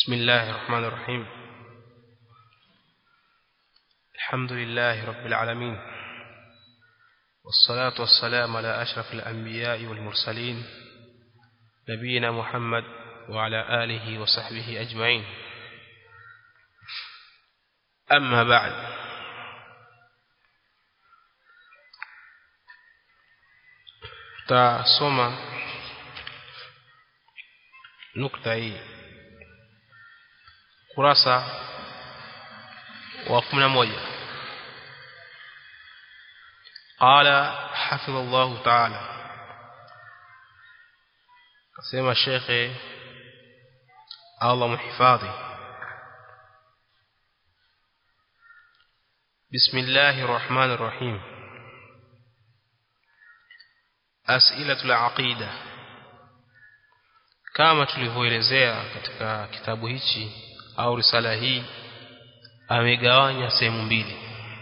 بسم الله الرحمن الرحيم الحمد لله رب العالمين والصلاة والسلام على أشرف الأنبياء والمرسلين نبينا محمد وعلى آله وصحبه أجمعين أما بعد tasoma nukta hii kurasa wa 11 قال حفظ الله تعالى كما الشيخ الله محفاظي بسم الله الرحمن الرحيم أسئلة العقيدة kama tulivyoelezea katika kitabu hichi au risala hii amegawanya sehemu mbili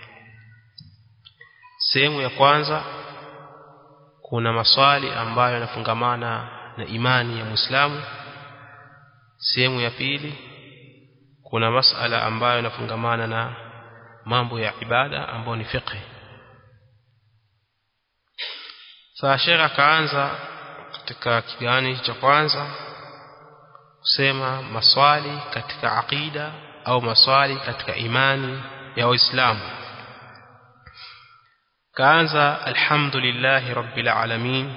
sehemu ya kwanza kuna maswali ambayo yanafungamana na imani ya Muislamu sehemu ya pili kuna masala ambayo yanafungamana na mambo ya ibada ambayo ni fiqh sasa Sheikh akaanza katika kigani cha kwanza kusema maswali katika aqida au maswali katika imani ya Waislamu kaanza alhamdulillahi rabbil alamin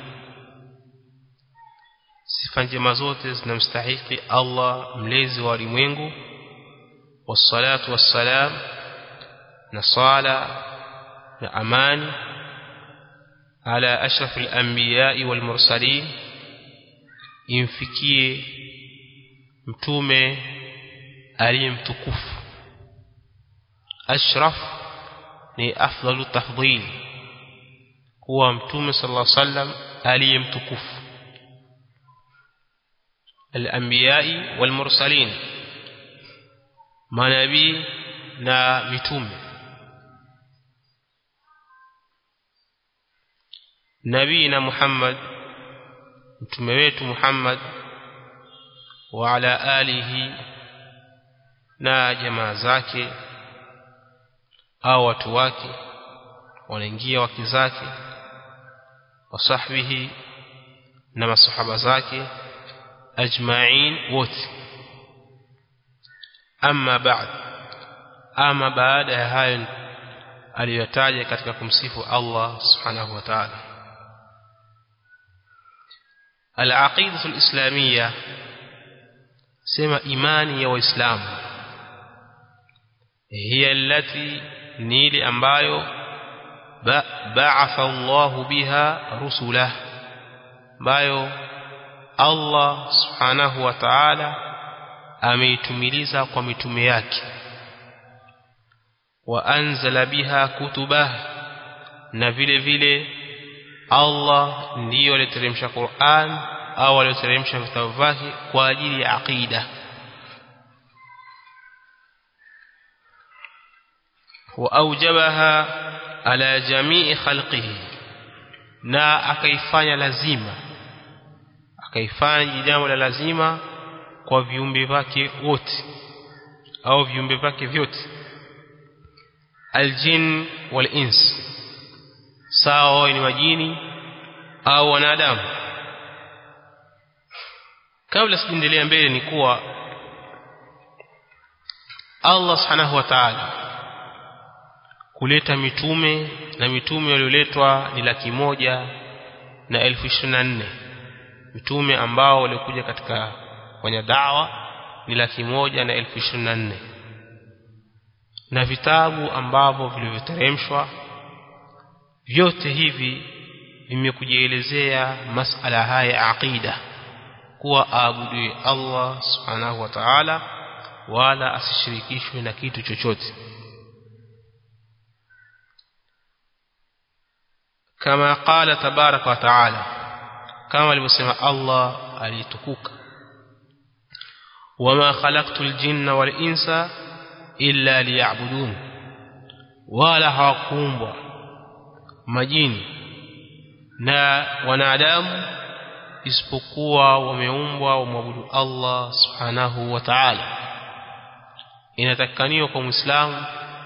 sifa njema zote zinamstahiki Allah mlezi wa ulimwengu wassalatu wassalam na sala na amani على أشرف الأنبياء والمرسلين imfikie mtume aliyemtukufu ashraf ni afdalu tafdhil kuwa mtume sallallahu alaihi wasallam aliyemtukufu al-anbiya'i wal mursalin manabii na mitume nabina Muhammad mtume wetu Muhammad wa ala alihi na jamaa zake au watu wake wanaingia wake zake wasahbihi na masahaba zake ajma'in wote amma ba'd ama baada ya hayo aliyotaja katika kumsifu Allah subhanahu wa ta'ala العقيدة الإسلامية سما إيماني وإسلام هي التي نيل أمبايو بعث الله بها رسله بايو الله سبحانه وتعالى ameitumiliza kwa mitume yake wa anzala biha kutubah na vile vile Allah ndiyo aliteremsha Qur'an au aliteremsha vitabu vyake kwa ajili ya aqida wa aujabaha ala jamii khalqihi na akaifanya lazima akaifanya jambo la lazima kwa viumbe vyake wote au viumbe vyake vyote aljin wal ins sawa ni majini au wanadamu kabla sijaendelea mbele ni kuwa Allah subhanahu wa ta'ala kuleta mitume na mitume walioletwa ni laki moja na elfu ishirini na nne mitume ambao walikuja katika kwenye dawa ni laki moja na elfu ishirini na nne na vitabu ambavyo vilivyoteremshwa vyote hivi vimekujielezea masala haya ya aqida kuwa aabudiwe Allah subhanahu wa ta'ala wala asishirikishwe na kitu chochote kama qala tabaraka wa ta'ala kama alivyosema Allah alitukuka wama khalaqtul jinna wal insa illa liya'budun wala hawakuumbwa majini na wanadamu isipokuwa wameumbwa wamwabudu Allah subhanahu wa ta'ala inatakikaniwa kwa muislamu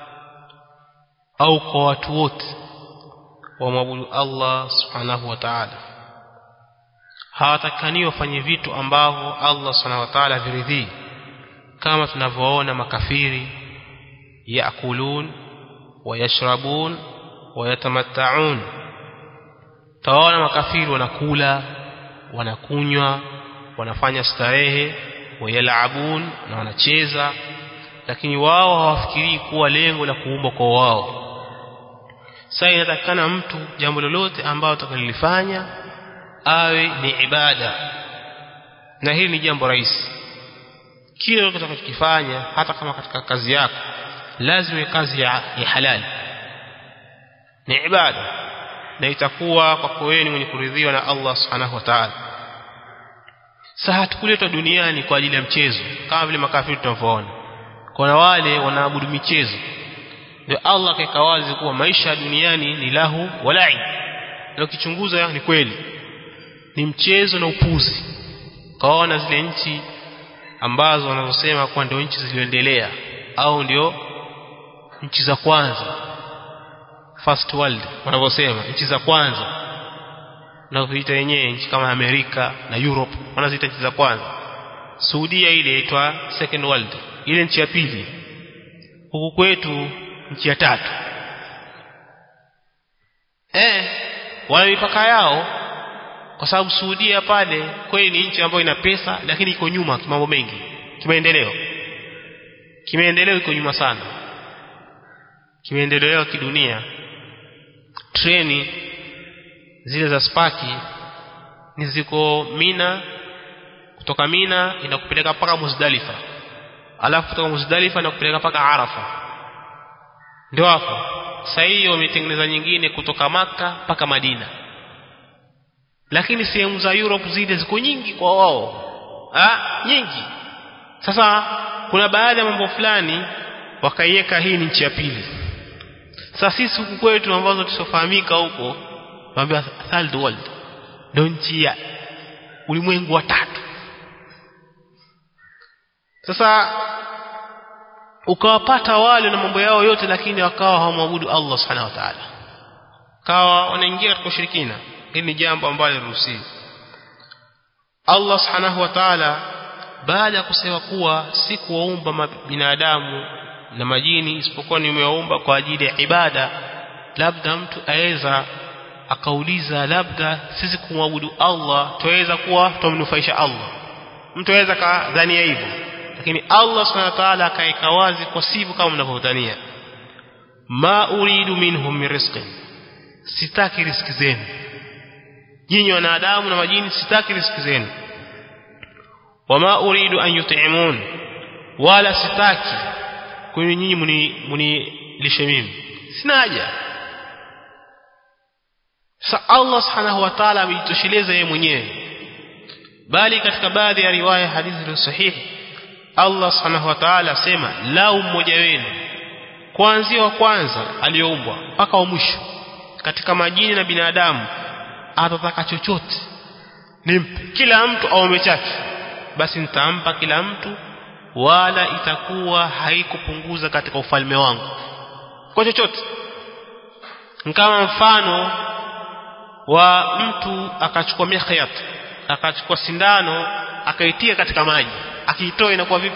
au kwa watu wote wamwabudu Allah subhanahu wa ta'ala hawatakikaniwa wafanye vitu ambavyo Allah subhanahu wa ta'ala viridhii kama tunavyoona makafiri yakulun wayashrabun wayatamatta'un tawaona makafiri wanakula wanakunywa wanafanya starehe wayalabun na wanacheza lakini wao hawafikirii kuwa lengo la kuumba kwa wao sasa inatakikana mtu jambo lolote ambalo atakalifanya awe ni ibada na hili ni jambo rahisi kile utakachokifanya hata kama katika kazi yako lazima iwe kazi ya, ya halali ni ibada na itakuwa kwako wewe ni mwenye kuridhiwa na Allah subhanahu wa ta'ala sasa hatukuletwa duniani kwa ajili ya mchezo kama vile makafiri tunavyoona kuna wale wanaabudu michezo ndio Allah akaweka wazi kuwa maisha duniani ni lahu walai na ukichunguza ni kweli ni mchezo na upuzi kaona zile nchi ambazo wanazosema kuwa ndio nchi zilizoendelea au ndio nchi za kwanza first world wanavyosema nchi za kwanza na kuita wenyewe nchi kama Amerika na Europe wanaziita nchi za kwanza Saudia ile inaitwa second world ile nchi ya pili huku kwetu nchi ya tatu eh wana mipaka yao kwa sababu Saudia pale kweli ni nchi ambayo ina pesa lakini iko nyuma mambo mengi kimaendeleo kimaendeleo iko nyuma sana kimaendeleo kidunia treni zile za spaki ni ziko Mina kutoka Mina inakupeleka mpaka Muzdalifa alafu kutoka Muzdalifa inakupeleka mpaka Arafa ndio hapo sasa hiyo wametengeneza nyingine kutoka maka mpaka Madina lakini sehemu za Europe zile ziko nyingi kwa wao ah nyingi sasa kuna baadhi ya mambo fulani wakaiweka hii ni nchi ya pili sasa sisi huku kwetu ambazo tusofahamika huko tunaambia third world ndio nchi ya ulimwengu wa tatu sasa ukawapata wale na mambo yao yote lakini wakawa hawamwabudu Allah subhanahu wa ta'ala kawa wanaingia katika ushirikina hili ni jambo ambalo liruhusiwi Allah subhanahu wa ta'ala baada ya kusema kuwa si kuwaumba binadamu na majini isipokuwa nimewaumba kwa ajili ya ibada labda mtu aweza akauliza labda sisi kumwabudu Allah tuweza kuwa tumnufaisha Allah mtu aweza kadhania hivyo lakini Allah subhanahu wa ta'ala akaeka wazi kwa sivyo kama mnavyodhania ma uridu minhum min rizqin sitaki riziki zenu nyinyi wanadamu na majini sitaki riziki zenu wama uridu an yut'imun wala sitaki kwani nyinyi muni munilishe mimi sina haja sa Allah subhanahu wa ta'ala amejitosheleza yeye mwenyewe bali katika baadhi ya riwaya hadithi ni sahihi Allah subhanahu wa ta'ala asema lau mmoja wenu kuanzia wa kwanza aliyoumbwa mpaka wa mwisho katika majini na binadamu atataka chochote nimpe kila mtu aombe chake basi nitampa kila mtu wala itakuwa haikupunguza katika ufalme wangu kwa chochote kama mfano wa mtu akachukua mikhyat akachukua sindano akaitia katika maji akiitoa inakuwa vipi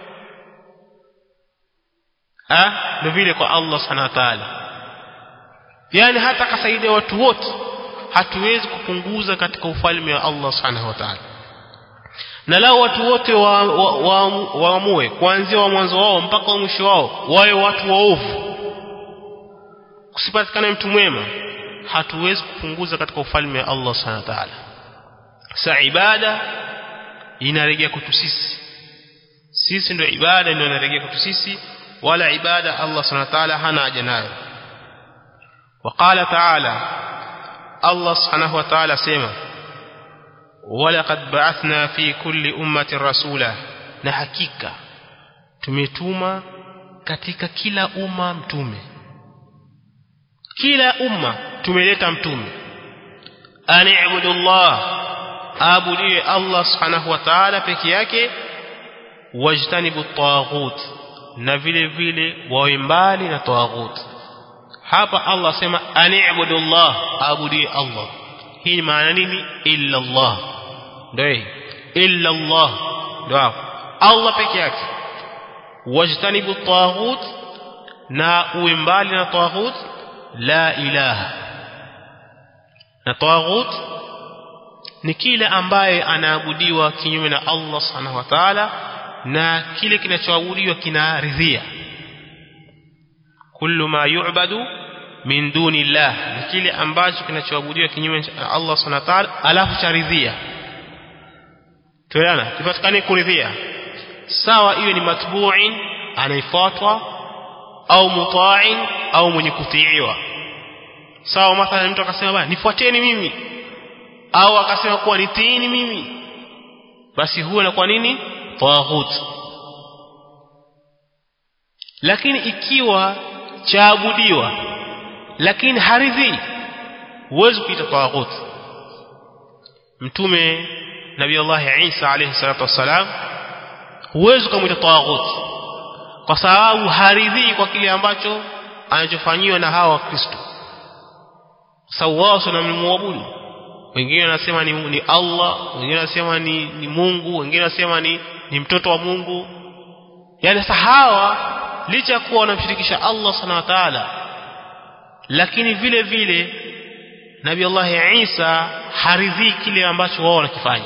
ah ndio vile kwa Allah subhanahu wa ta'ala yani hata kasaidia watu wote hatuwezi kupunguza katika ufalme wa Allah subhanahu wa ta'ala na lao watu wote waamue wa, wa, wa kuanzia wa mwanzo wao mpaka wa mwisho wao wawe watu waovu kusipatikana mtu mwema hatuwezi kupunguza katika ufalme wa Allah subhanahu wa ta'ala sa ibada inarejea kwetu sisi sisi ndio ibada ndio inarejea kwetu sisi wala ibada Allah subhanahu wa ta'ala hana haja nayo وقال تعالى الله سبحانه وتعالى سيما ولقد بعثنا في كل أمة رسولا na hakika tumetuma katika kila umma mtume kila umma tumeleta mtume ani'budullah abudie Allah subhanahu wa ta'ala peke yake wajtanibu at-taghut na vile vile wawe mbali na tawaghut hapa Allah sema ani'budu Allah abudi Allah hii ni maana nini illa Allah ndio illa Allah ndio Allah peke yake wajtanibu tawaghut na uwe mbali na tawaghut la ilaha na tawaghut ni kile ambaye anaabudiwa kinyume na Allah subhanahu wa ta'ala na kile kinachoabudiwa kinaridhia kullu ma yu'badu min duni Allah ni kile ambacho kinachoabudiwa kinyume na Allah subhanahu wa ta'ala alafu charidhia tuelewana kipatikane kuridhia sawa iwe ni matbu'in anaifuatwa au muta'in au mwenye kutiiwa sawa mathalan mtu akasema bwana nifuateni mimi au akasema kuwa nitiini mimi basi huwa na kwa nini tawaghut lakini ikiwa chaabudiwa lakini haridhi huwezi kuita tawaghut mtume nabii Allah Isa alayhi salatu wasalam huwezi kumuita tawaghut kwa sababu haridhi kwa kile ambacho anachofanyiwa na hawa wakristo sawa na mmuabudu wengine wanasema ni, ni Allah wengine wanasema ni, ni Mungu wengine wanasema ni, ni mtoto wa Mungu yani sahawa licha kuwa wanamshirikisha Allah subhanahu wa ta'ala lakini vile vile Nabii Allah Isa haridhi kile ambacho wao wanakifanya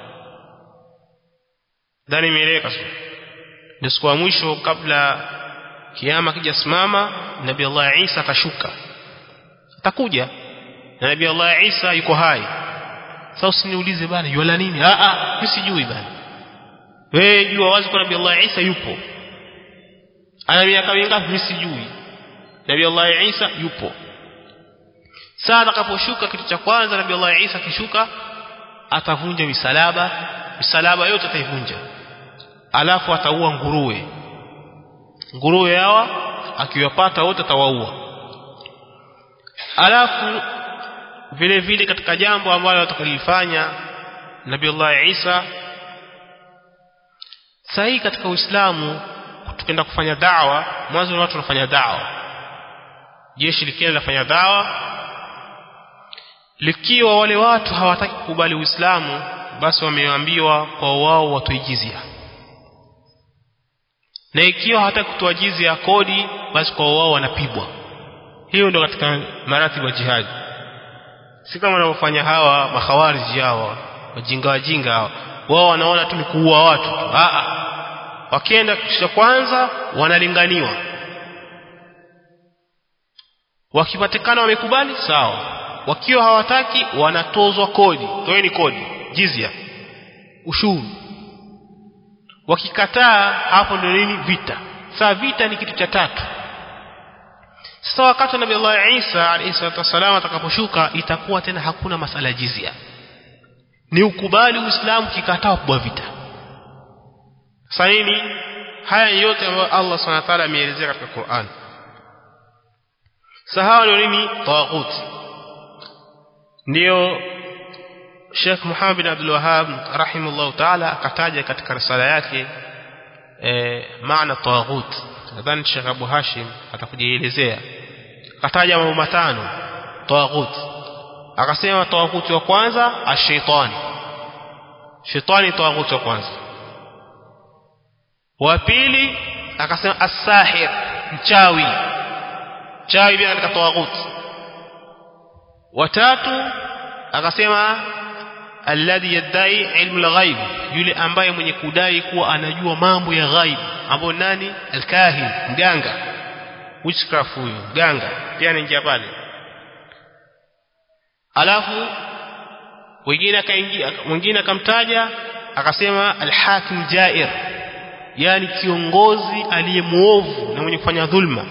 ndani imeeleweka sio ndio siku ya mwisho kabla kiama kijasimama Nabii Allah Isa atashuka atakuja na Nabii Allah Isa yuko hai sasa usiniulize bana yuala nini a a mimi sijui bana wewe jua wazi kwa Nabii Allah Isa yupo ana miaka mingapi mimi sijui Nabii Allah Isa yupo saa atakaposhuka kitu cha kwanza Nabii Allah Isa kishuka atavunja misalaba misalaba yote ataivunja alafu ataua nguruwe nguruwe hawa akiwapata wote atawaua alafu vile vile katika jambo ambalo atakalifanya Nabii Allah Isa sahi katika Uislamu tukenda kufanya dawa mwanzo watu wanafanya dawa jeshi likiwa linafanya dawa likiwa wale watu hawataki kukubali Uislamu basi wameambiwa kwa wao watoe jizia na ikiwa hawataki kutoa jizia kodi basi kwa wao wanapigwa hiyo ndio katika maratibu ya jihadi si kama wanavyofanya hawa makhawariji hawa wajinga wajinga hawa wao wanaona tu ni kuua watu tu a a wakienda kisha kwanza wanalinganiwa wakipatikana wamekubali sawa wakiwa hawataki wanatozwa kodi toeni kodi jizia ushuru wakikataa hapo ndio nini vita saa vita ni kitu cha tatu sasa wakati Nabii Allah Isa alayhi salatu wasallam atakaposhuka itakuwa tena hakuna masala jizia ni ukubali Uislamu kikataa kubwa vita sasa nini haya yote ambayo Allah Subhanahu wa ta'ala ameelezea katika Qur'an sahawa ndio nini tawaghut ndio Sheikh Muhammad bin Abdul Wahhab rahimahullah ta'ala akataja katika risala yake eh, maana tawaghut nadhani Sheikh Abu Hashim atakujielezea akataja mambo matano tawaghut akasema tawaghut wa kwanza ash-shaytani shetani tawaghut wa kwanza wa pili akasema as-sahir mchawi mchawi pia katika tawaghut watatu akasema alladhi yadai ilmu al-ghaib yule ambaye mwenye kudai kuwa anajua mambo ya ghaib ambao nani al-kahin mganga witchcraft huyo mganga pia anaingia pale alafu wengine akaingia mwingine akamtaja akasema al-hakim jair yani kiongozi aliyemuovu na mwenye kufanya dhulma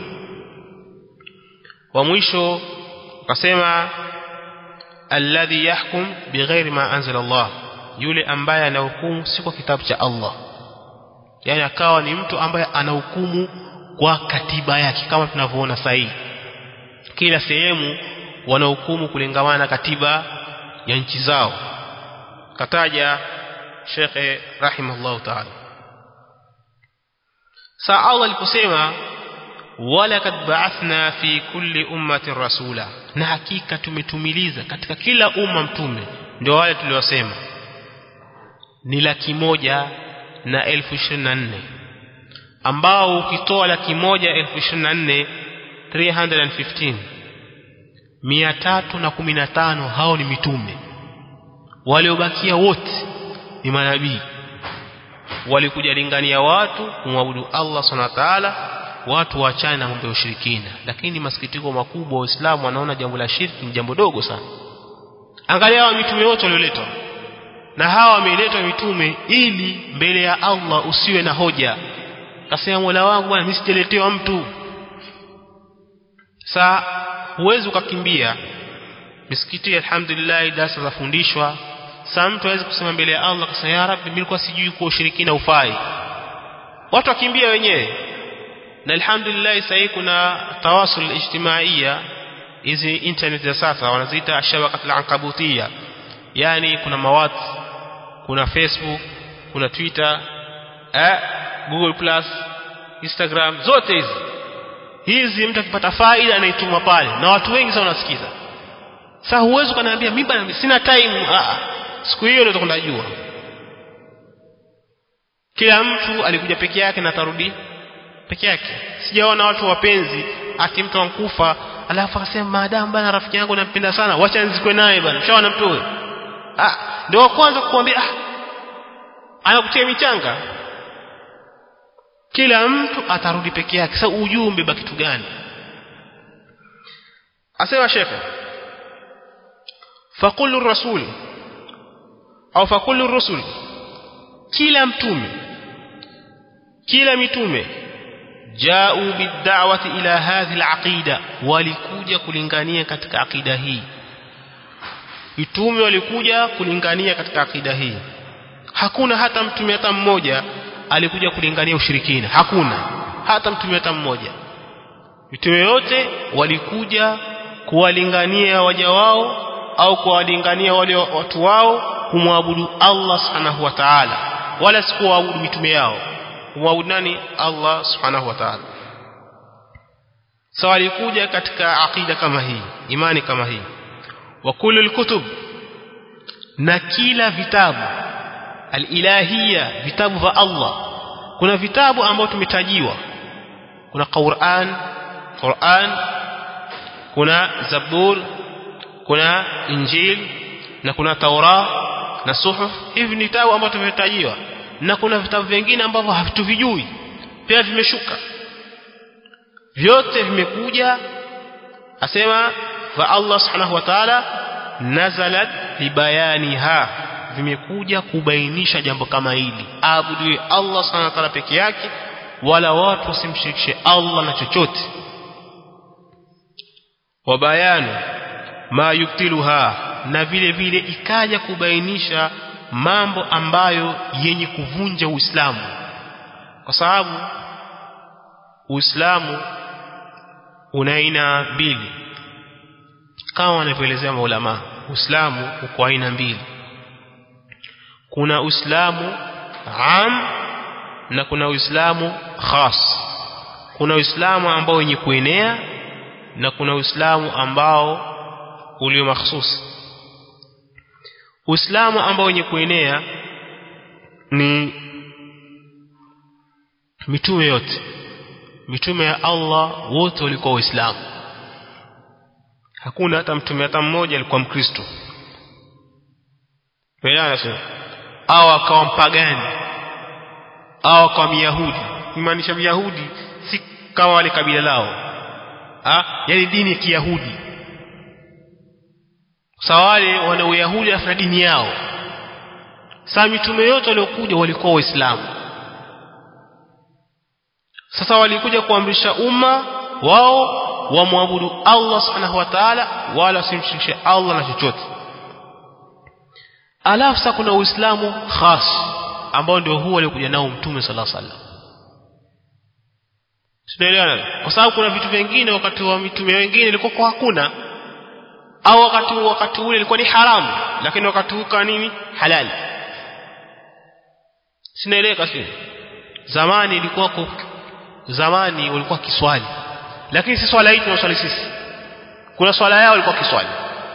wa mwisho akasema alladhi yahkum bighairi ma anzala Allah yule ambaye anahukumu si kwa kitabu cha Allah yani akawa ni mtu ambaye anahukumu kwa katiba yake kama tunavyoona sahihi kila sehemu wanahukumu kulingamana na katiba ya nchi zao kataja Sheikh rahimahullah ta'ala saa Allah aliposema walakad ba'athna fi kulli ummatin rasula na hakika tumetumiliza katika kila umma mtume ndio wale tuliosema ni laki moja na elfu ishirini na nne ambao ukitoa laki moja elfu ishirini na nne 315 mia tatu na kumi na tano hao ni mitume waliobakia wote ni manabii walikuja lingania watu kumwabudu Allah subhanahu wa ta'ala watu waachane na mambo ya ushirikina lakini masikitiko makubwa waislamu wanaona jambo la shirki ni jambo dogo sana angalia hawa mitume wote walioletwa na hawa wameletwa mitume ili mbele ya Allah usiwe na hoja kasema Mola wangu bwana mimi sijaletewa mtu saa huwezi ukakimbia misikiti alhamdulillah darasa zafundishwa saa mtu hawezi kusema mbele ya Allah kasema ya rabbi mimi nilikuwa sijui kwa ushirikina ufai watu wakimbia wenyewe na alhamdulillah sasa kuna tawasul ijtimaiya hizi internet za sasa wanaziita shabakatul ankabutia yani kuna mawat kuna facebook kuna twitter eh, google plus instagram zote hizi hizi mtu akipata faida anaituma pale na watu wengi sana wanasikiza sasa huwezi kuniambia mimi bana sina time ah siku hiyo ndio tunajua kila mtu alikuja peke yake na tarudi peke yake sijaona watu wapenzi ati mtu ankufa alafu akasema maadamu bana rafiki yangu nampenda sana wacha nizikwe naye bana mshaona mtu huyo ah ndio wa kwanza kukuambia ah anakutia michanga kila mtu atarudi peke yake sasa ujumbe ba kitu gani asema shekhe faqulu rasul au faqulu rusul kila mtume kila mitume ja'u bid'awati ila hadhihi alaqida walikuja kulingania katika akida hii mitume walikuja kulingania katika akida hii hakuna hata mtume hata mmoja alikuja kulingania ushirikina hakuna hata mtume hata mmoja mitume yote walikuja kuwalingania waja wao au kuwalingania wale watu wao kumwabudu Allah subhanahu wa ta'ala wala si kuabudu mitume yao kumwabudu nani Allah subhanahu wa ta'ala sawa alikuja katika aqida kama hii imani kama hii wa kullu kutub na kila vitabu alilahia vitabu vya Allah kuna vitabu ambavyo tumetajiwa kuna Qur'an Qur'an kuna Zabur kuna Injil na kuna Taura na Suhuf hivi ni vitabu ambavyo tumetajiwa na kuna vitabu vingine ambavyo hatuvijui pia vimeshuka vyote vimekuja asema fa Allah subhanahu wa ta'ala nazalat libayaniha vimekuja kubainisha jambo kama hili abudu Allah subhanahu wa ta'ala peke yake wala watu wasimshirikishe Allah na chochote wabayanu ma yuktiluha na vile vile ikaja kubainisha mambo ambayo yenye kuvunja Uislamu kwa sababu Uislamu una aina mbili kama wanavyoelezea maulama Uislamu uko aina mbili kuna Uislamu am na kuna Uislamu khas kuna Uislamu ambao wenye kuenea na kuna Uislamu ambao ulio mahsusi Uislamu ambao wenye kuenea ni mitume yote mitume ya Allah wote walikuwa waislamu hakuna hata mtume hata mmoja alikuwa mkristo Elewana sio au akawa mpagani au akawa myahudi kumaanisha myahudi si kama wale kabila lao ah yani dini ya kiyahudi sawa wale wana uyahudi na dini yao sasa mitume yote waliokuja walikuwa waislamu sasa walikuja kuamrisha umma wao wamwabudu Allah subhanahu wa ta'ala wala simshirikishe Allah na chochote alafu sasa kuna uislamu khas ambao ndio huo alikuja nao mtume sallallahu alaihi wasallam Tunaelewana? Kwa sababu kuna vitu vingine wakati wa mitume wengine ilikuwa kwa hakuna au wakati wakati ule ilikuwa ni haramu lakini wakati huu nini halali. Sinaeleka si? Zamani ilikuwa zamani walikuwa kiswali lakini si swala hii tunaswali sisi kuna swala yao walikuwa kiswali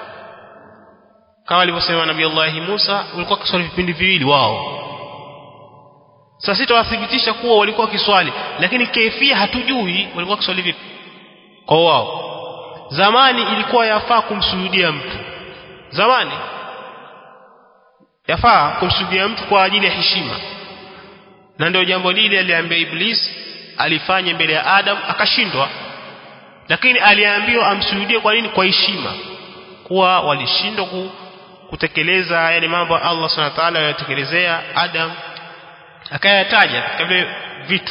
kama alivyosema nabii Allah Musa walikuwa kiswali vipindi viwili wao sasa sitawathibitisha kuwa walikuwa kiswali lakini kaifia hatujui walikuwa kiswali vipi kwa wao zamani ilikuwa yafaa kumsujudia mtu zamani yafaa kumsujudia mtu kwa ajili ya heshima na ndio jambo lile aliambia iblis alifanya mbele ya Adam akashindwa lakini aliambiwa amsujudie kwa nini kwa heshima kuwa walishindwa ku, kutekeleza yale mambo Allah Subhanahu wa ta'ala aliyotekelezea Adam akayataja katika vile vitu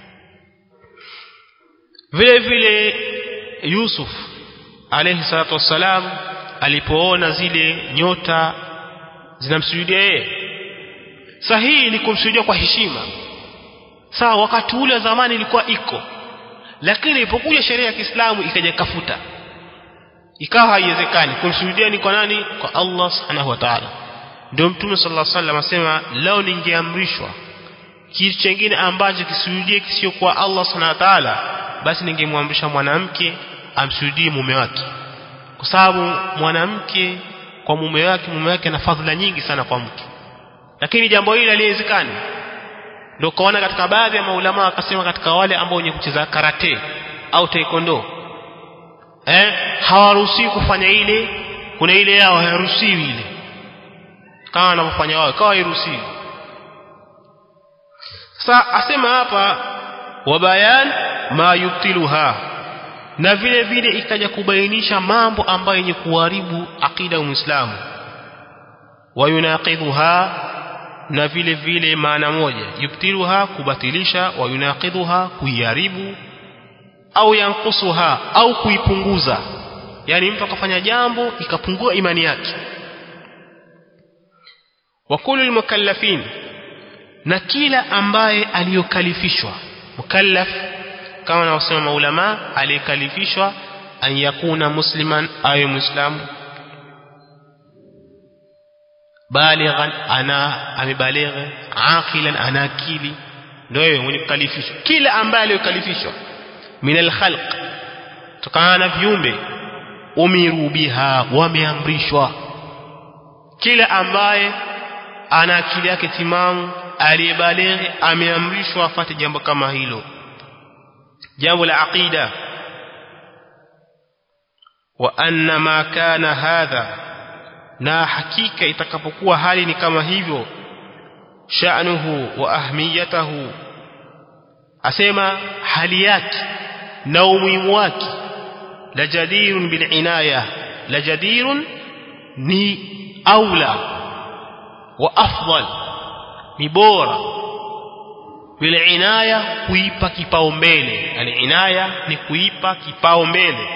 vile vile Yusuf alayhi salatu wassalam alipoona zile nyota zinamsujudia yeye sahihi ni kumsujudia kwa heshima sawa wakati ule zamani ilikuwa iko lakini ilipokuja sheria ya Kiislamu ikaja kafuta ikawa haiwezekani kumsujudia ni kwa nani kwa Allah subhanahu wa ta'ala ndio mtume sallallahu alaihi wasallam asema lao ningeamrishwa kitu kingine ambacho kisujudie kisio kwa Allah subhanahu wa ta'ala basi ningemwamrisha mwanamke amsujudie mume wake kwa sababu mwanamke kwa mume wake mume wake ana fadhila nyingi sana kwa mke lakini jambo hili haliwezekani ndio kaona katika baadhi ya maulama wakasema katika wale ambao wenye kucheza karate au taekwondo eh hawaruhusiwi kufanya ile kuna ile yao hayaruhusiwi ile kama wanavyofanya wao kawa hairuhusiwi sasa asema hapa wabayan ma yubtiluha na vile vile ikaja kubainisha mambo ambayo yenye kuharibu akida ya Muislamu wayunaqidhuha na vile vile maana moja yubtiluha kubatilisha wayunaqidhuha kuiharibu au yankusuha au kuipunguza yani mtu akafanya jambo ikapungua imani yake wa kullu mukallafin na kila ambaye aliyokalifishwa mukallaf kama wanaosema maulama aliyekalifishwa an yakuna musliman awe muislamu balighan ana amebaligha aqilan ana akili ndio wewe mwenye kukalifishwa kila ambaye aliyokalifishwa min alkhalq tokana na viumbe umiru biha wameamrishwa kila ambaye ana akili yake timamu aliyebalighi ameamrishwa afate jambo kama hilo jambo la aqida wa anna ma kana hadha na hakika itakapokuwa hali ni kama hivyo sha'nuhu wa ahmiyatahu asema hali yake na umuhimu wake la jadirun bil inaya la jadirun ni aula wa afdal ni bora bil inaya kuipa kipaumbele al inaya ni kuipa kipaumbele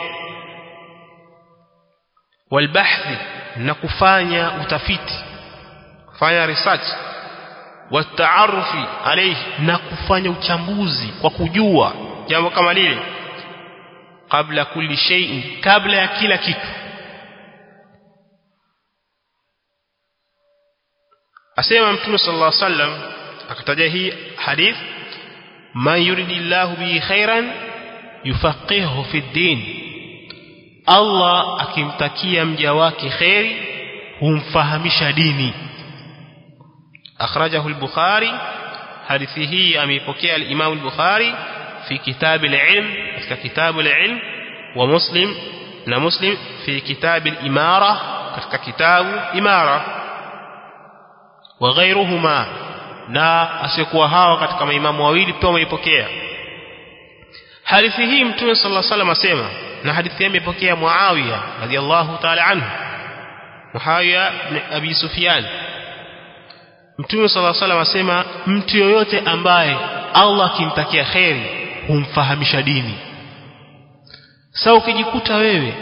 wal bahthi na kufanya utafiti kufanya research wataarufi alayhi na kufanya uchambuzi kwa kujua jambo kama lile kabla kulli shay'in kabla ya kila kitu asema mtume sallallahu alaihi wasallam akataja hii hadith man yuridillahu bihi khairan yufaqihuhu fi din Allah akimtakia mja wake khairi humfahamisha dini akhrajahu al-bukhari hadithi hii ameipokea al-imam al-bukhari fi kitab al-ilm katika kitabu al-ilm wa muslim na muslim fi kitab al-imara katika kitabu imara wa ghayruhuma na asiyekuwa hawa katika maimamu wawili pia wameipokea hadithi hii mtume sallallahu alaihi wasallam asema na hadithi imepokea Muawiya radhiallahu ta'ala anhu Muawiya ibn Abi Sufyan Mtume sallallahu alaihi wasallam asema mtu yoyote ambaye Allah akimtakia kheri humfahamisha dini sasa ukijikuta wewe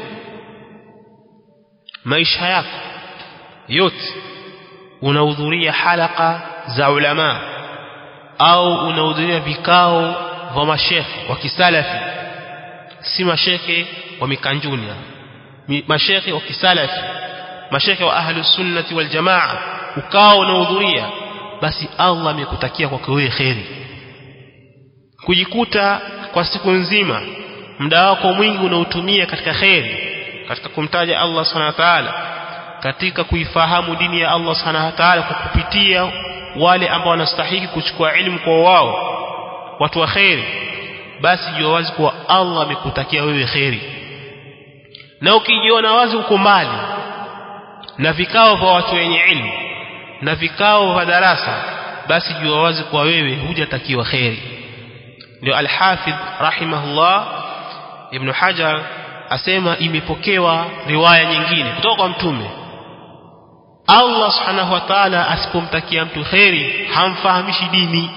maisha yako yote unahudhuria halaka za ulama au unahudhuria vikao vya mashekhe wa kisalafi si mashekhe wa mikanjuni mashekhe wa kisalafi mashekhe wa ahlu sunnati wal jamaa ukao unahudhuria basi Allah amekutakia kwako wewe khairi kujikuta kwa siku nzima muda wako mwingi unautumia katika kheri katika kumtaja Allah subhanahu wa ta'ala katika kuifahamu dini ya Allah subhanahu wa ta'ala kwa kupitia wale ambao wanastahili kuchukua elimu kwa wao watu wa kheri basi jua wazi kuwa Allah amekutakia wewe kheri na ukijiona wazi uko mbali na vikao vya watu wenye ilmu na vikao vya darasa basi jua wazi kuwa wewe hujatakiwa kheri ndio al-Hafidh rahimahullah Ibn Hajar asema imepokewa riwaya nyingine kutoka kwa mtume Allah subhanahu wa ta'ala asipomtakia mtu kheri hamfahamishi dini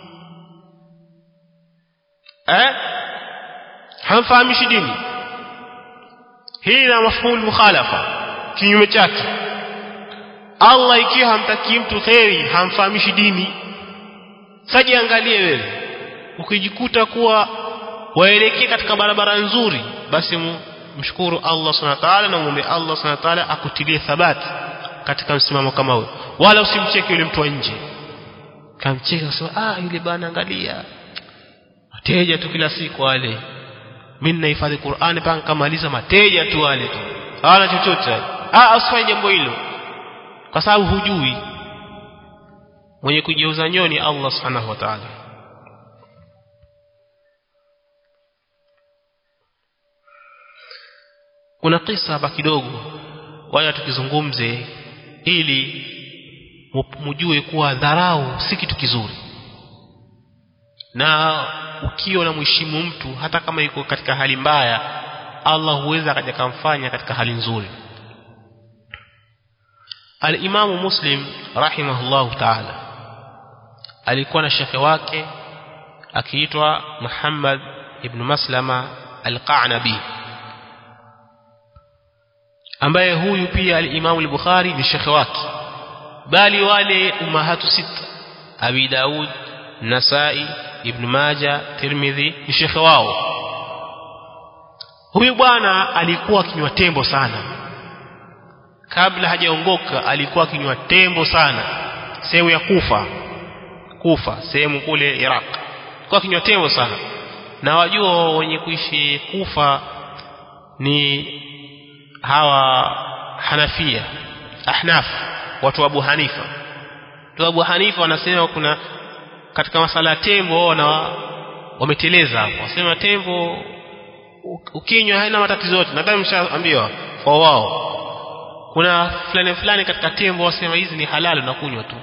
eh hamfahamishi dini hii na mafhumu mukhalafa kinyume chake Allah ikiwa hamtakii mtu kheri hamfahamishi dini saji angalie wewe ukijikuta kuwa waelekee katika barabara nzuri basi mshukuru Allah subhanahu wa ta'ala na muombe Allah subhanahu wa ta'ala akutilie thabati katika msimamo kama huo wala usimcheke yule mtu wa nje kamcheka sema ah yule bana angalia mateja tu kila siku wale mimi nahifadhi Qur'ani mpaka kamaliza mateja tu wale tu hawana chochote ah usifanye jambo hilo kwa sababu hujui mwenye kujeuza nyoni Allah subhanahu wa ta'ala kuna kisa hapa kidogo wala tukizungumze ili mjue kuwa dharau si kitu kizuri na ukiwa na mheshimu mtu hata kama yuko katika hali mbaya Allah huweza akaja kumfanya katika hali nzuri Al-Imamu Muslim rahimahullahu ta'ala alikuwa na shekhe wake akiitwa Muhammad ibn Maslama al-Qanabi ambaye huyu pia al-Imamu al-Bukhari ni shekhe wake bali wale umahatu sita Abi Daud Nasai Ibn Majah Tirmidhi ni shekhe wao huyu bwana alikuwa akinywa tembo sana kabla hajaongoka alikuwa akinywa tembo sana sehemu ya Kufa Kufa sehemu kule Iraq alikuwa akinywa tembo sana na wajua wenye kuishi Kufa ni hawa Hanafia Ahnaf watu wa Abu Hanifa watu wa Abu Hanifa wanasema kuna katika masala ya tembo na wameteleza hapo wasema tembo ukinywa haina matatizo yote nadhani mshaambiwa kwa wao kuna fulani fulani katika tembo wasema hizi ni halali na kunywa tu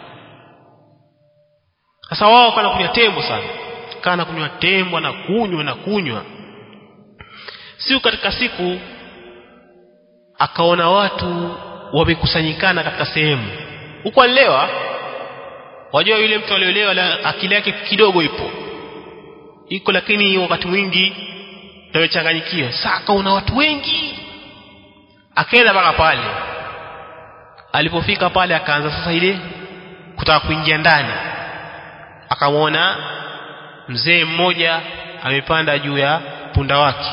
sasa wao kana kunywa tembo sana kana kunywa tembo na kunywa na kunywa siku katika siku akaona watu wamekusanyikana katika sehemu huko alilewa wajua yule mtu aliolewa akili yake kidogo ipo iko lakini wakati mwingi tawechanganyikiwa saka una watu wengi akaenda mpaka pale alipofika pale akaanza sasa ile kutaka kuingia ndani akamwona mzee mmoja amepanda juu ya punda wake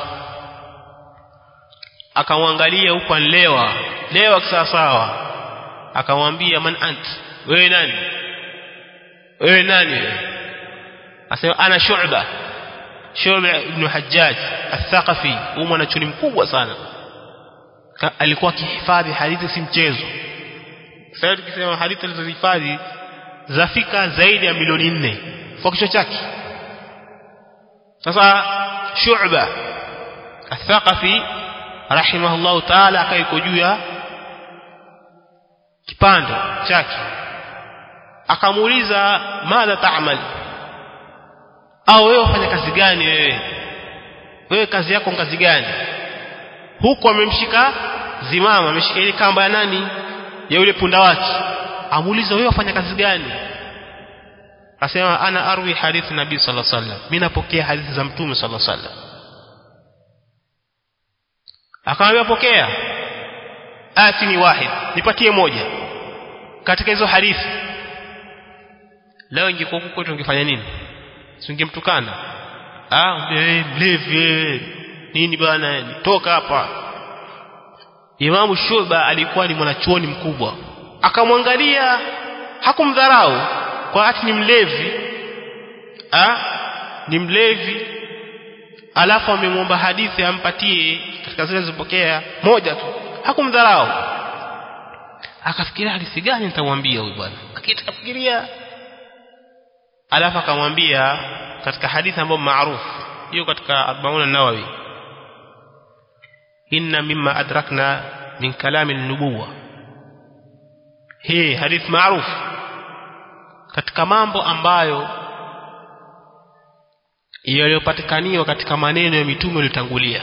akamwangalia huko anlewa lewa kisawasawa akamwambia man ant wewe nani wewe nani asema ana shu'ba shu'ba ibn hajjaj al-thaqafi huyu mwanachuni mkubwa sana alikuwa akihifadhi hadithi si mchezo sasa tukisema hadithi alizohifadhi zafika zaidi ya milioni nne kwa kichwa chake sasa shu'ba al-thaqafi rahimahullahu ta'ala akaiko juu ya kipando chake akamuuliza madha ta'mal au wewe ufanya kazi gani wewe wewe kazi yako kazi gani huku amemshika zimama ameshika ile kamba ya nani ya yule punda wake amuuliza wewe ufanya kazi gani asema ana arwi hadithi nabii sallallahu alaihi wasallam mimi napokea hadithi za mtume sallallahu alaihi wasallam akamwambia pokea atini wahid nipatie moja katika hizo hadithi leo ingekuwa huko kwetu ungefanya nini singemtukana ah wewe mlevi nini bana toka hapa Imam Shuba alikuwa ni mwanachuoni mkubwa akamwangalia hakumdharau kwa ati ni mlevi ah ni mlevi alafu amemwomba hadithi ampatie katika zile zilizopokea moja tu hakumdharau akafikiria hadithi gani nitamwambia huyu bwana akitafikiria alafu akamwambia katika hadithi ambayo maarufu hiyo katika Arbaun an-Nawawi inna mimma adrakna min kalami an-nubuwa hii hadithi maarufu katika mambo ambayo yaliyopatikaniwa katika maneno ya mitume waliotangulia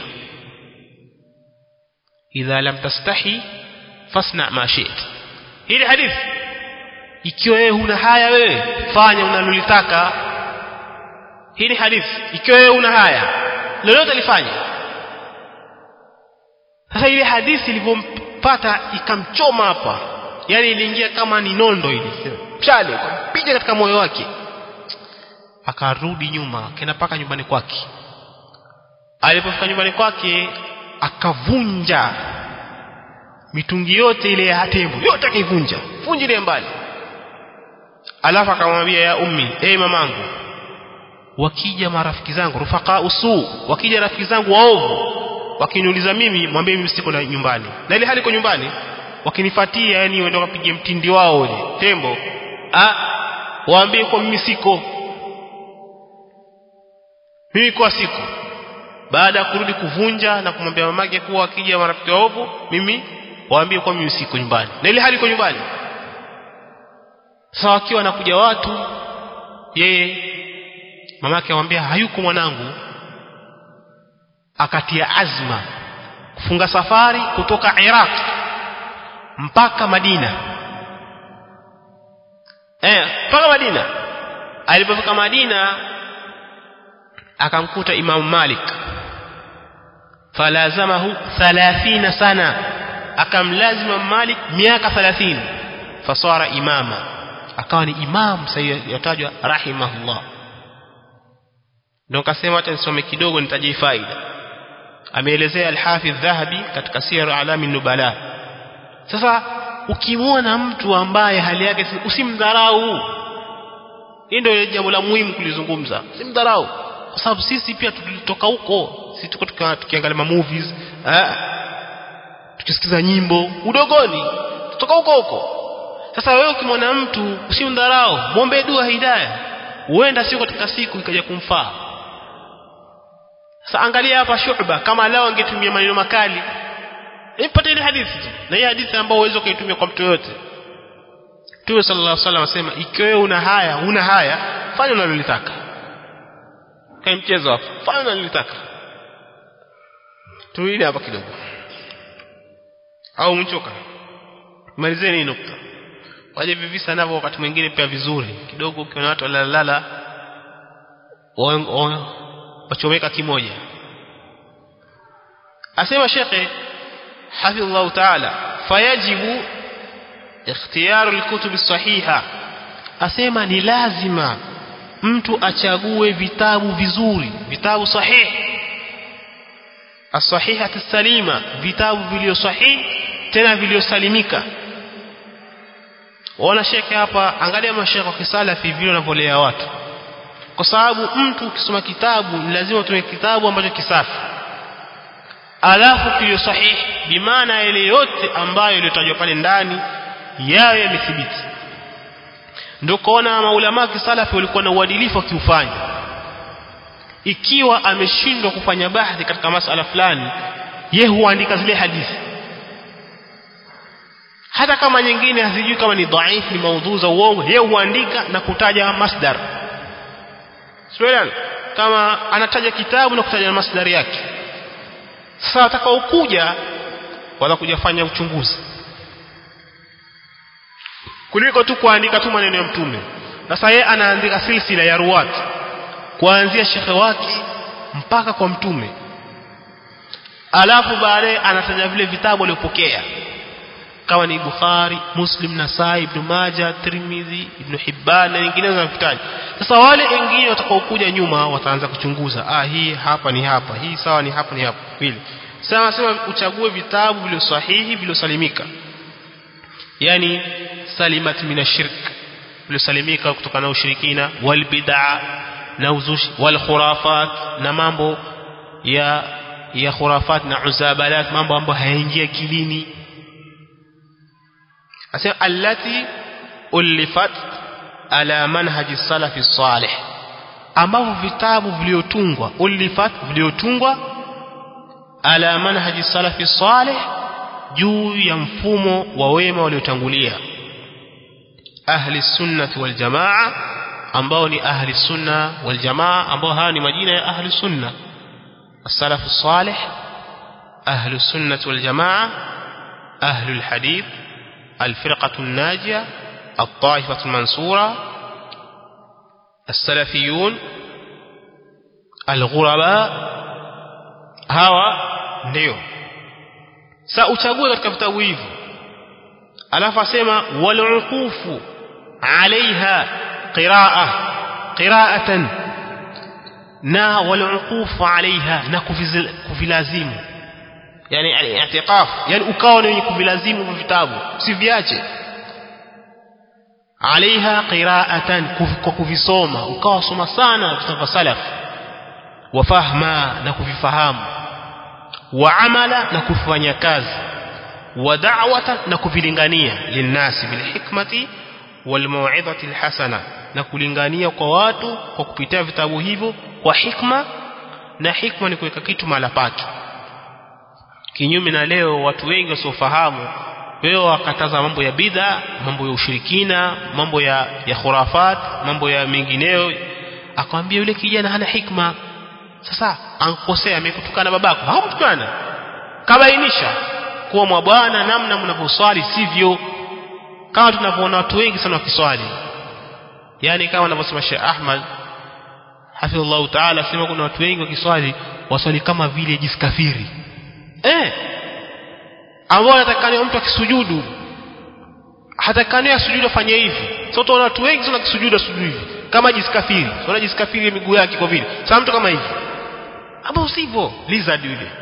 idha lam tastahi fasna ma shi't hili hadithi ikiwa wewe huna haya wewe fanya unalolitaka hii ni hadithi ikiwa wewe una haya lolote lifanye sasa ile hadithi ilivyompata ikamchoma hapa yani iliingia kama ni nondo ile mshale piga katika moyo wake akarudi nyuma akaenda paka nyumbani kwake alipofika nyumbani kwake akavunja mitungi yote ile ya tembo yote akaivunja vunji ile mbali alafu akamwambia ya ummi eh mamangu wakija marafiki zangu rufaka usu wakija rafiki zangu waovu wakiniuliza mimi mwambie mimi siko na nyumbani na ile hali iko nyumbani wakinifuatia yani waende wakapige mtindi wao ule tembo ah waambie kwa mimi siko mimi kwa siku baada ya kurudi kuvunja na kumwambia mamake kuwa akija marafiki waovu mimi waambie kwa mimi siko nyumbani na ile hali iko nyumbani sasa wakiwa wanakuja watu yeye mamake amwambia hayuko mwanangu akatia azma kufunga safari kutoka Iraq mpaka Madina eh mpaka Madina alipofika Madina akamkuta Imam Malik falazamahu 30 sana akamlazima Malik miaka 30 fasara imama akawa ni imam sayatajwa rahimahullah ndio kasema acha nisome kidogo nitajie faida ameelezea al-Hafidh Dhahabi katika Siyar A'lam nubala sasa ukimwona mtu ambaye hali yake usimdharau hii ndio jambo la muhimu kulizungumza usimdharau kwa sababu sisi pia tulitoka huko sisi tuko tukiangalia ma movies eh tukisikiza nyimbo udogoni tutoka huko huko sasa wewe ukimwona mtu usimdharau muombe dua hidayah huenda sio katika siku ikaja kumfaa sasa angalia hapa shuba kama lao angetumia maneno makali ipate ile hadithi tu na hii hadithi ambayo uwezo kuitumia kwa mtu yote Mtume sallallahu alaihi wasallam asema ikiwa wewe una haya una haya fanya unalolitaka kai mchezo hapo fanya unalolitaka tuile hapa kidogo au mchoka malizeni hii nukta waje vivisa navyo wakati mwingine pia vizuri kidogo ukiona watu walalala wachomeka kimoja asema shekhe hafidhullah taala fayajibu ikhtiyaru alkutub sahiha asema ni lazima mtu achague vitabu vizuri vitabu sahihi as-sahihah salima vitabu vilio sahihi tena viliosalimika waona shekhe hapa angalia mashekhe wa kisalafi vile wanavyolea watu kwa sababu mtu ukisoma kitabu ni lazima utumie kitabu ambacho kisafi alafu kilio sahihi bimaana ile yote ambayo iliyotajwa pale ndani yayo yamethibiti ndio kuona maulama kisalafi walikuwa na uadilifu wakiufanya ikiwa ameshindwa kufanya bahthi katika masala fulani ye huandika zile hadithi hata kama nyingine hazijui kama ni dhaifu ni maudhu za uongo yeye huandika na kutaja masdar sio kama anataja kitabu na kutaja masdari yake sasa watakaokuja watakuja fanya uchunguzi kuliko tu kuandika tu maneno ya mtume sasa yeye anaandika silsila ya ruwat kuanzia shekhe wake mpaka kwa mtume alafu baadaye anataja vile vitabu alivyopokea kama ni Bukhari, Muslim, Nasai, Ibn Majah, Tirmidhi, Ibn Hibban na nyinginezo zinavitaja. Sasa wale wengine watakaokuja nyuma wataanza kuchunguza, ah hii hapa ni hapa, hii sawa ni hapa ni hapa. Vile. Sasa nasema uchague vitabu vilivyo sahihi vilivyosalimika. Yaani salimat minashirk vilivyosalimika kutokana na ushirikina wal bid'a na uzushi wal khurafat na mambo ya ya khurafat na uzabalat mambo ambayo hayaingia kilini asema allati ulifat ala manhaji salafi salih ambavyo vitabu viliotungwa ulifat viliotungwa ala manhaji salafi salih juu ya mfumo wa wema waliotangulia ahli sunnati wal jamaa ambao ni ahli sunna wal jamaa ambao haya ni majina ya ahli sunna السلف الصالح أهل السنة والجماعة أهل الحديث الفرقة الناجية الطائفة المنصورة السلفيون الغرباء hawa ndio sa uchague katika vitabu hivi alafu asema waluqufu alaiha qiraa qiraatan na waluqufu alaiha na kuvilazimu yani al-i'tiqaf yani ukawa ni kuvilazimu vitabu usiviache alaiha qiraatan kwa kuvisoma ukawa soma sana vitabu salaf wafahma na kuvifahamu wa amala na kufanya kazi wa da'wata na kuvilingania linnasi bil hikmati wal mau'izati al hasana na kulingania kwa watu kwa kupitia vitabu hivyo kwa hikma na hikma ni kuweka kitu mahala pake kinyume na leo watu wengi wasiofahamu leo wakataza mambo ya bidha mambo ya ushirikina mambo ya ya khurafat mambo ya mengineyo akamwambia yule kijana hana hikma sasa ankosea amekutukana babako hakumtukana kabainisha kuwa mwa bwana namna mnavyoswali sivyo kama tunavyoona watu wengi sana wakiswali yani kama anavyosema Sheikh Ahmad hafidhullah ta'ala sema kuna watu wengi wakiswali waswali kama vile jiskafiri eh ambao anatakana mtu akisujudu hatakani asujudu afanye hivi sasa utaona watu wengi sana kisujudu asujudu hivi kama jiskafiri sio jiskafiri miguu yake kwa vile sasa mtu kama hivi ambao sivyo lizard yule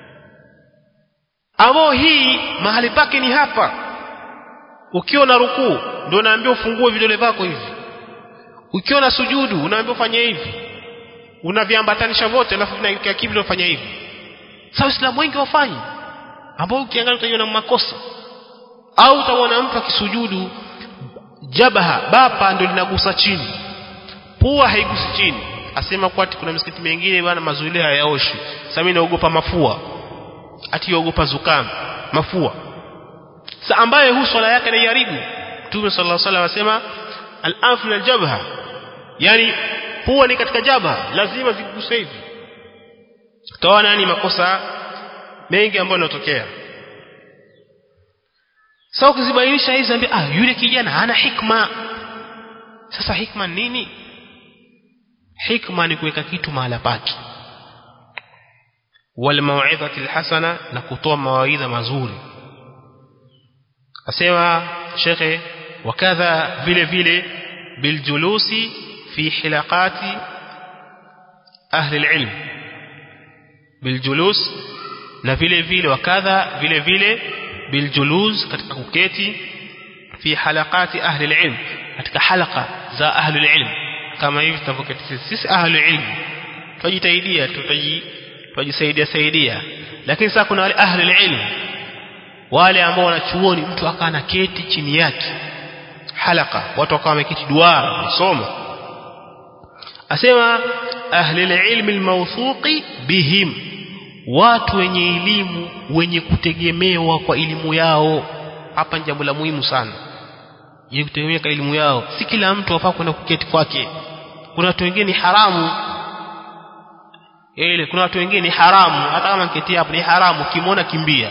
ambao hii mahali pake ni hapa ukiwa na rukuu ndio unaambiwa ufungue vidole vyako hivi ukiwa na sujudu unaambiwa ufanye hivi unaviambatanisha vote alafu vinaelekea kibla ufanye hivi sasa waislamu wengi wafanyi ambao ukiangalia utaiona makosa au utaona mtu akisujudu jabaha bapa ndio linagusa chini pua haigusi chini asema kwa ati kuna misikiti mingine bwana mazuili hayaoshi sasa mimi naogopa mafua ati yaogopa zukam mafua sasa ambaye hu swala yake naiharibu Mtume sallallahu alaihi wasallam asema al-anf min al-jabha yani pua ni katika jabha lazima ziguse hivi toa ni makosa mengi ambayo yanatokea sasa ukizibainisha hizi ambia ah yule kijana hana hikma sasa hikma nini hikma ni kuweka kitu mahala pake wal mau'izati alhasana na kutoa mawaidha mazuri asema shekhe wakadha vile vile biljulusi fi hilaqati ahli alilm biljulus na vile vile wakadha vile vile biljulus katika kuketi fi halaqati ahli alilm katika halqa za ahli alilm kama hivi tunavyoketi sisi sisi ahli alilm tujitaidia tutaji tujisaidia saidia lakini sasa kuna wale ahli alilm wale ambao wanachuoni mtu akana keti chini yake halaka watu wakawa wameketi duara kusoma asema ahli alilm almawthuqi bihim watu wenye elimu wenye kutegemewa kwa elimu yao hapa ni jambo la muhimu sana yenye kutegemea kwa elimu yao si kila mtu afaa kwenda kuketi kwake kuna watu wengine ni haramu ile kuna watu wengine ni haramu hata kama kiti hapo ni haramu kimwona kimbia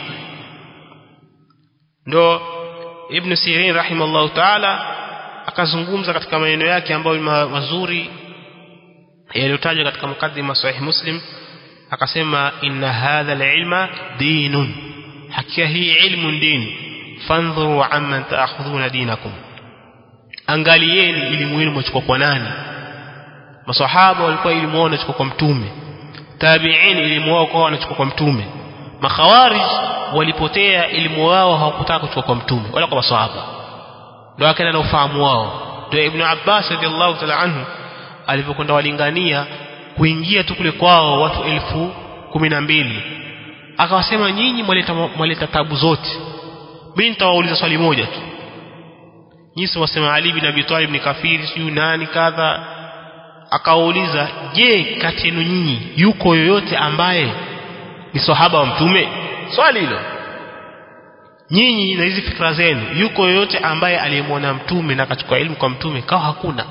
ndo ibn Sirin rahimallahu ta'ala akazungumza katika maneno yake ambayo mazuri yaliyotajwa katika mukaddima sahih muslim akasema inna hadha alilma dinun hakika hii ilmu dini fandhuru amman ta'khudhuna dinakum angalieni elimu yenu mchukua kwa nani maswahaba walikuwa elimu wao wanachukua kwa mtume tabi'in elimu wao kwa wanachukua kwa mtume makhawarij walipotea elimu wao hawakutaka kuchukua kwa mtume wala kwa maswahaba ndio akaenda na ufahamu wao ndio ibn Abbas radhiallahu ta'ala anhu alivyokwenda walingania kuingia tu kule kwao watu elfu kumi na mbili akawasema nyinyi mwaleta mwaleta tabu zote mimi nitawauliza swali moja tu nyinyi wasema Ali bin Abi Talib ni kafiri siyo nani kadha akawauliza je kati yenu nyinyi yuko yoyote ambaye ni sahaba wa mtume swali hilo nyinyi na hizi fikra zenu yuko yoyote ambaye aliyemwona mtume na akachukua elimu kwa mtume kawa hakuna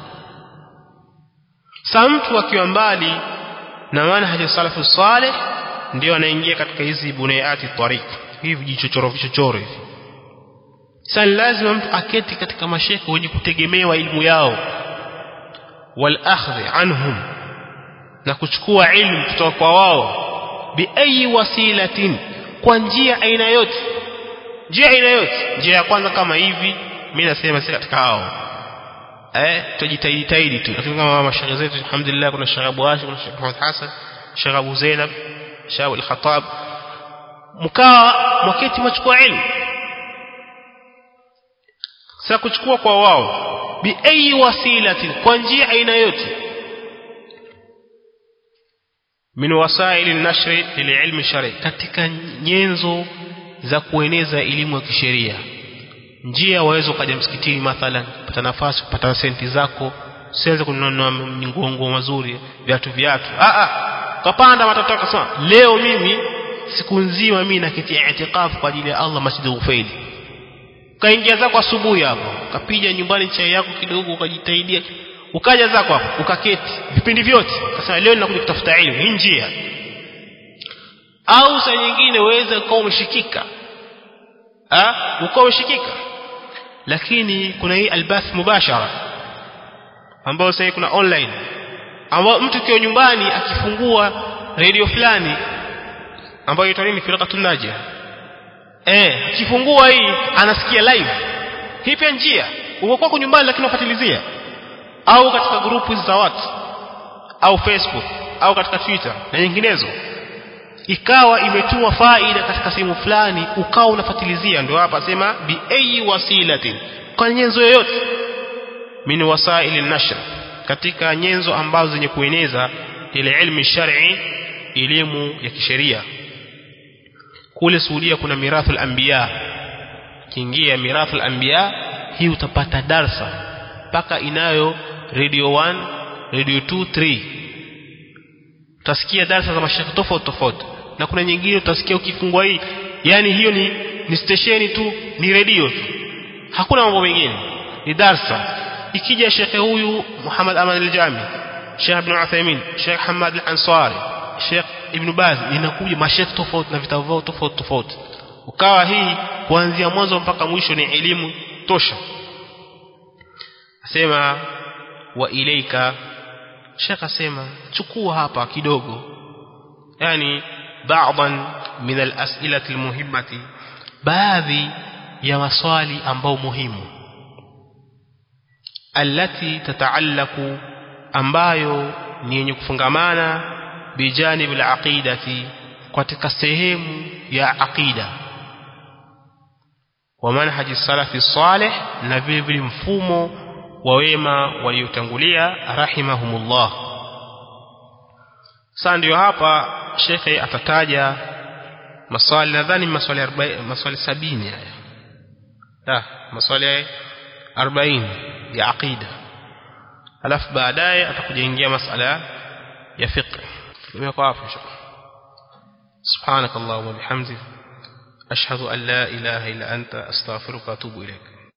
sa mtu akiwa mbali na manhaji salafu saleh ndio anaingia katika hizi bunayati tariq hivi vichochoro vichochoro hivi sasa lazima mtu aketi katika mashekhe wenye kutegemewa elimu yao wal akhdhi anhum na kuchukua ilmu kutoka kwa wao bi ayi wasilatin kwa njia aina yote njia aina yote njia ya kwanza kama hivi mimi nasema si katika hao eh tujitahidi tahidi tu lakini kama mashaikh zetu alhamdulillah kuna Sheikh Abu Hashim kuna Sheikh Muhammad Hassan Sheikh Abu Zainab Sheikh Al-Khattab mkaa mwaketi machukua ilmu sasa kuchukua kwa wao bi ayi wasilatin kwa njia aina yote min wasaili nashri lililmi shari katika nyenzo za kueneza elimu ya kisheria njia waweza ukaja msikitini mathalan kupata nafasi kupata senti zako siweze kununua nguo mazuri viatu viatu a a kapanda matatu akasema leo mimi siku nzima mimi naketi i'tikafu kwa ajili ya Allah Masjid Ufaili ukaingia zako asubuhi hapo ukapiga nyumbani chai yako kidogo ukajitaidia ukaja zako hapo ukaketi vipindi vyote ukasema leo ninakuja kutafuta elimu hii njia au saa nyingine uweze ukawa umeshikika ah ukawa umeshikika lakini kuna hii albath mubashara ambayo sasa kuna online ambao mtu kiwa nyumbani akifungua radio fulani ambayo inaitwa nini firqatul najia eh akifungua hii anasikia live hii pia njia uko kwako nyumbani lakini unafuatilizia au katika grupu za watu au Facebook au katika Twitter na nyinginezo ikawa imetuma faida katika sehemu fulani ukawa unafuatilizia ndio hapa sema bi ayi wasilatin kwa nyenzo yoyote min wasaili nashr katika nyenzo ambazo zenye kueneza ile ilmu shar'i elimu ya kisheria kule Saudia kuna mirathul anbiya kiingia mirathul anbiya hii utapata darsa mpaka inayo radio 1 radio 2 3 utasikia darasa za mashaka tofauti tofauti na kuna nyingine utasikia ukifungua hii yani hiyo ni ni stesheni tu ni redio tu hakuna mambo mengine ni darsa ikija shekhe huyu Muhammad Aman al-Jami Sheikh Ibn Uthaymeen Sheikh Hamad al-Ansari Sheikh Ibn Baz inakuja mashekhe tofauti na vitabu vyao tofauti tofauti ukawa hii kuanzia mwanzo mpaka mwisho ni elimu tosha asema wa ilaika Sheikh asema chukua hapa kidogo yani baadhan min al-as'ilati al-muhimmati baadhi ya maswali ambao muhimu allati tataallaku ambayo ni yenye kufungamana bijanib al-aqidati katika sehemu ya aqida wa manhaji salafi salih na vile vile mfumo wa wema waliotangulia rahimahumullah sasa ndio hapa shekhe atataja maswali nadhani maswali 40 maswali 70 haya la maswali 40 ya aqida alafu baadaye atakuja ingia masala ya fiqh nimekuwa hapo سبحانك اللهم وبحمدك أشهد أن لا إله إلا أنت أستغفرك وأتوب إليك